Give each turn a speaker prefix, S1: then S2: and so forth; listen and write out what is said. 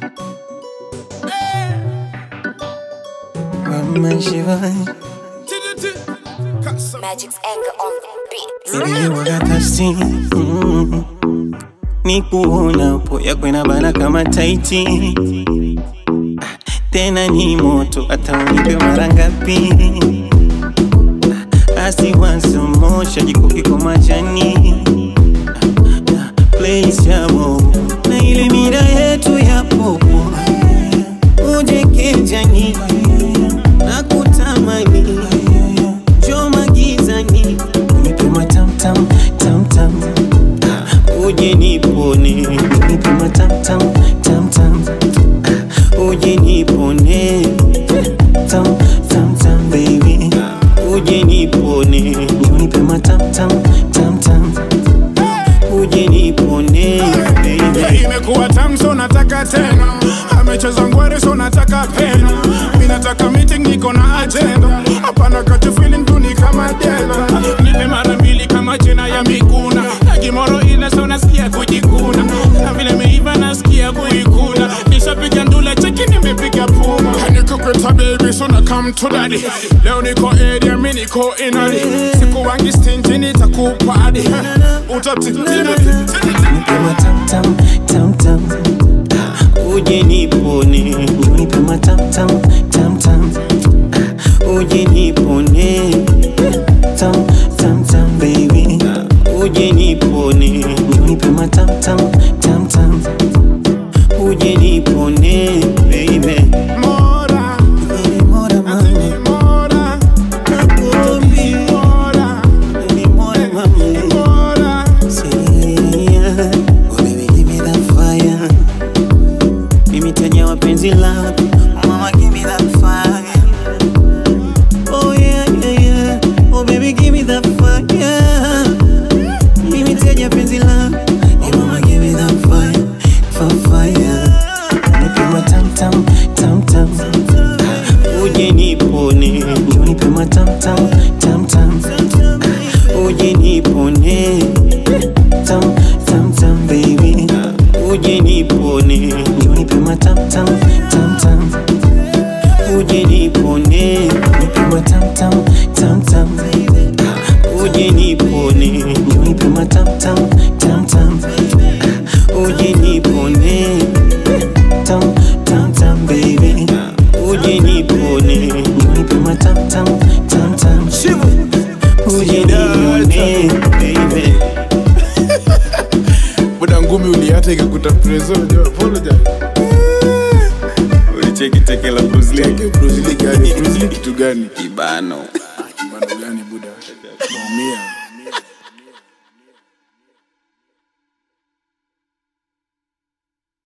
S1: Magic's anger on the beat.
S2: Niliwakatasi mm. ni kuonapo yakwena bana kama taiti Ah, tena ni moto hata unipe mara ngapi Ah, asiwasomosha jikokiko majani Ah, ah, place ya bobo na ile mira yetu ya popo uje kijani na kutamani choma gizani unipima tamtam tamtam Ah, uje nipone unipima tamtam tamtam Ah, uje nipone tam tam tam baby uje nipone unipima tamtam tamtam uje nipone baby
S3: imekuwa tamu so nataka tena amecheza ngwari so nataka pena mi nataka meeting niko na agenda hapana kati feeling tu ni kama dela nipe mara mbili kama jina ya miguna na kimoro ile so nasikia kujikuna na vile meiva nasikia kuikuna nishapiga ndula cheki nimepiga puma nikukweta baby so na come to daddy leo niko area mi niko inali siku wangi stingy nitakupadi utatitini
S2: Nipima tam tam tam tam Ah, uje nipone nipima tam tam tam tam Ah, uje nipone tam tam tam baby Ah, uje nipone nipima tam tam tam tam uje nipone baby
S3: Mora,
S2: Ni mora mami
S3: mora,
S2: nakuombi
S3: mora,
S2: ni mora mami
S3: mora.
S2: Yeah. Oh, baby, give me that fire. Mimi tenya wapenzi lako mama give me that fire oh yeah yeah yeah oh baby give me that fire mimi tenya penzi lako oh mama give me that fire for fire nipima tam tam tam tam uje nipone njoo nipima tam tam tam tam uje nipone tam tam tam baby uje nipone njoo nipima tam tam tam tam uje nipone nipima tam tam tam tam uje nipone njoo nipima tam tam tam tam uje nipone tam tam tam baby uje nipone njoo nipima tam tam tam tam uje nipone baby
S3: Buda ngumi uliata ikakuta preso, jo, apologize.
S2: ulicheki teke la Bruce Lee
S3: Bruce Lee gani? Bruce Lee kitu gani?
S2: kibano